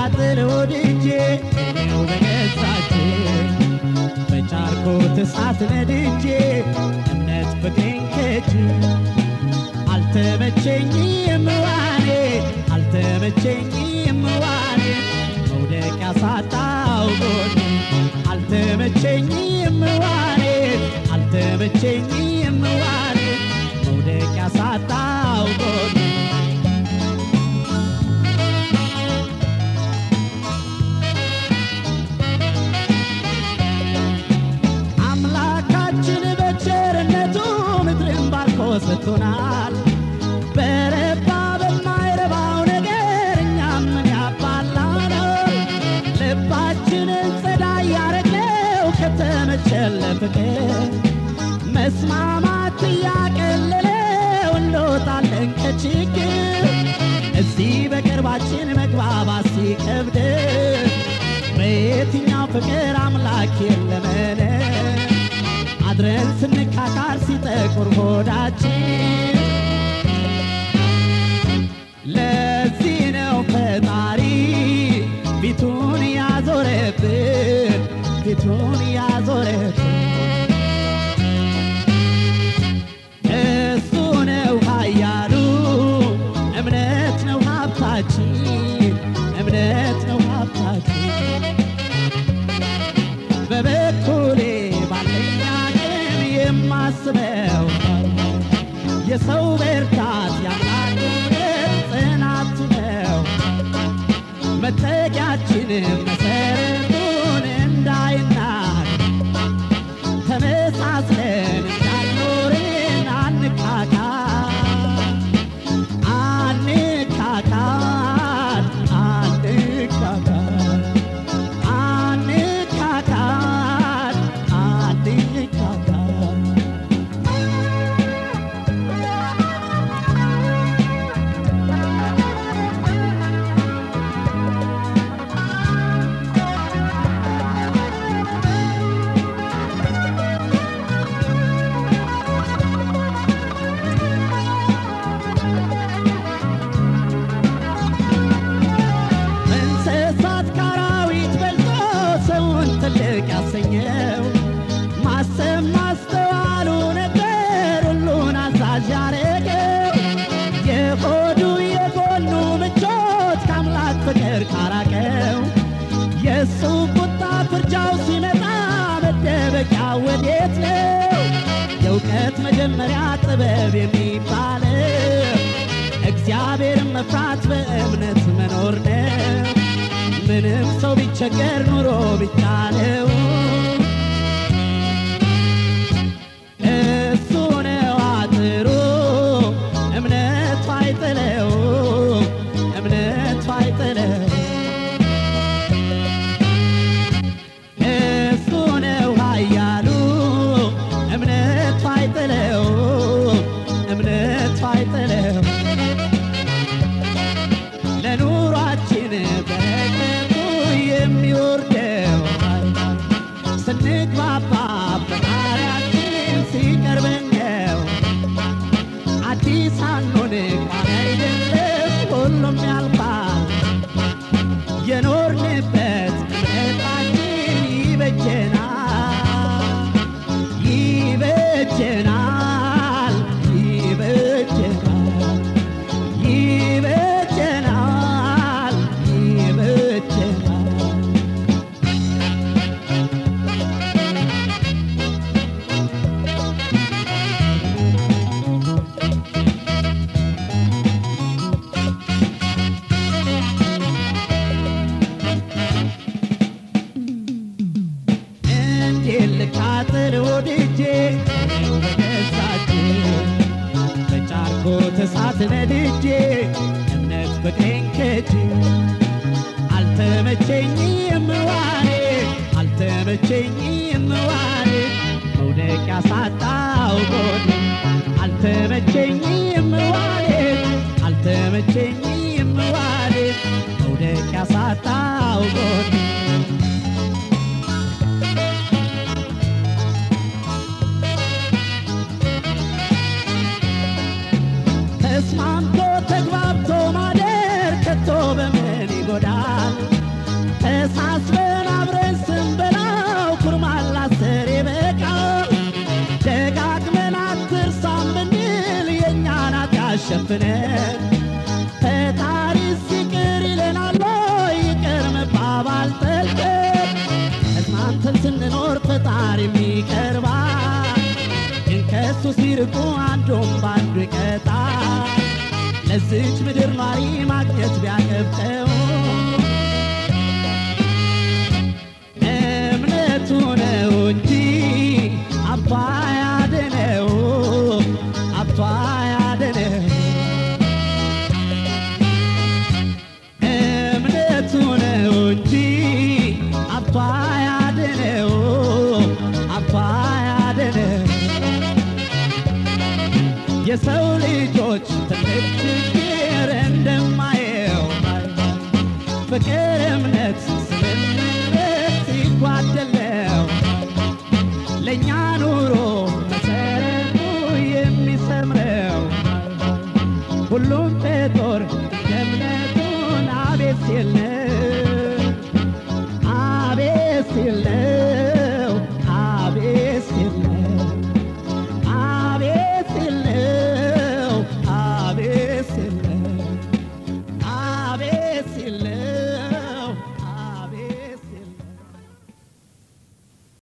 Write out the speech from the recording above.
ልቃጥል ወድጄ እኔው በገዛቼ በጫርኩት እሳት ነድጄ እምነት ፍቅሬን ከጅ አልተመቸኝም ዋኔ አልተመቸኝም ዋኔ መውደቅ ያሳጣው ጎኔ አልተመቸኝም ዋኔ አልተመቸኝም ዋኔ መውደቅ ያሳጣው ጎኔ አምላካችን በቸርነቱ ምድርን ባርኮ ሰጥቶናል። በረባ በማይረባው ነገር እኛም ምን ያባላናል? ልባችንን ጸዳ ያረግነው ከተመቸን ለፍቅር መስማማት እያቀለለው እንወጣለን ከችግር እዚህ በቅርባችን መግባባት ሲከብድ በየትኛው ፍቅር አምላክ የለመነ አድረን ስንካካር ሲጠቁር ሆዳችን ለዚህ ነው ፈጣሪ ፊቱን ያዞረብን ፊቱን ያዞረብን እሱ ነው ኃያሉ እምነት ነው ሀብታችን እምነት ነው ሀብታችን በበኩሌ ባለኝ አቅም የማስበው የሰው ብርታት ያምላክ እውነት ጽናቱ ነው መጠጊያችን መሰረቱን እንዳይናድ ተመሳስለን እንዳልኖርን አንካካ አንካካድ አንካካድ አንካካድ አንካካድ እንስሳት ካራዊት በልጦ ሰውን ትልቅ ያሰኘው ማሰብ ማስተዋሉ ነበር ሁሉን አዛዥ ያረገው የሆዱ የጎኑ ምቾት ከአምላክ ፍቅር ካራቀው የእሱ ቁጣ ፍርጃው ሲመጣ መደበቂያ ወዴት ነው? የእውቀት መጀመሪያ ጥበብ የሚባለው እግዚአብሔርን መፍራት በእምነት መኖር ነው። ምንም ሰው ቢቸገር ኑሮ ቢቻለው እሱ ነው አጥሩ እምነቱ አይጥለው እምነቱ አይጥለው እሱ ነው ኃያሉ እምነቱ አይጥለው እምነቱ አይጥለው ለኑሯችን በረከቱ የሚወርደው ስንግባባ ፈጣሪያችን ሲቀርበን ነው። አዲስ አንሆን ቋሚ አይደለም ሁሉም ያልፋል። የኖርንበት እምነታችን ይበጀናል ይበጀናል ይበጀናል ይበጀናል ይበጀናል እንዴት ልቃጥል ወድጄ እኔው በገዛቼ በጫርኩት እሳት ነድጄ እምነት ፍቅሬን ከጄ አልተመቸኝም ዋኔ አልተመቸኝም ዋኔ መውደቅ ያሳጣው ጎኔ አልተመቸኝም ዋኔ አልተመቸኝም ዋኔ መውደቅ ያሳጣው ጎኔ ተስማምቶ ተግባብቶ ማደር ከቶ በምን ይጎዳል? ሸፍነን ፈጣሪ ሲቅር ይለናል ይቅር መባባል ጠልቀን ተስማምተን ስንኖር ፈጣሪ የሚቀርባል ግን ከሱ ሲርቁ አንዱም ባንዱ ይቀጣል ለዚች ምድር ኗሪ ማግኘት ቢያገብተው እምነቱ ነው እንጂ አባ ያድነው አባ ያድነው እምነቱ ነው እንጂ አባ ያድነው አባ ያድነው የሰው ልጆች ትልቅ ችግር እንደማየው ፍቅር፣ እምነት፣ ስምምነት ሲጓደለው ለእኛ